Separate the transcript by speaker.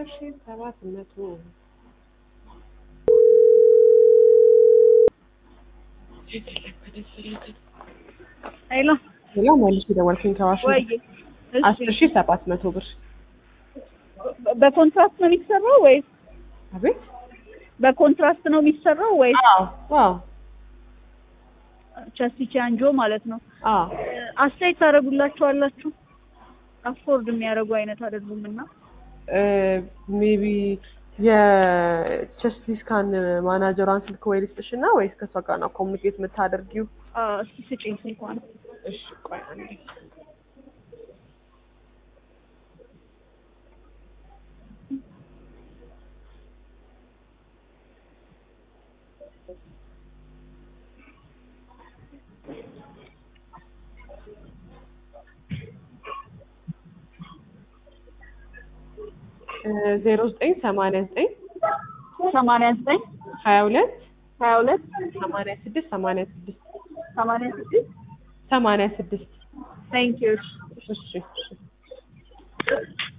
Speaker 1: ሺህ ሰባት መቶ
Speaker 2: ሄሎ
Speaker 1: ሌላ መልሽ ደወልኩኝ ከዋሽ
Speaker 2: ወይ
Speaker 1: አስር ሺህ ሰባት መቶ ብር
Speaker 2: በኮንትራክት ነው የሚሰራው ወይስ
Speaker 1: አቤት
Speaker 2: በኮንትራክት ነው የሚሰራው ወይስ
Speaker 1: አዎ አዎ
Speaker 2: ቸስቲ አንጆ ማለት ነው?
Speaker 1: አዎ
Speaker 2: አስተያየት ታደርጉላችኋላችሁ? አፎርድ የሚያደርጉ አይነት አይደሉም እና
Speaker 1: ሜቢ የቸስት ስካን ማናጀሯን ስልክ ወይ ልስጥሽ እና ወይስ ከሷ ጋር ነው ኮሚኒኬት የምታደርጊው?
Speaker 2: አ፣ እስኪ ስጪኝ ስልኳን።
Speaker 1: እሺ ቆይ አንዴ ዜሮ ዘጠኝ ሰማንያ ዘጠኝ
Speaker 2: ሰማንያ ዘጠኝ
Speaker 1: ሀያ ሁለት
Speaker 2: ሀያ ሁለት
Speaker 1: ሰማንያ ስድስት ሰማንያ ስድስት
Speaker 2: ሰማንያ ስድስት
Speaker 1: ሰማንያ ስድስት
Speaker 2: ታንክ ዩ
Speaker 1: እሺ እሺ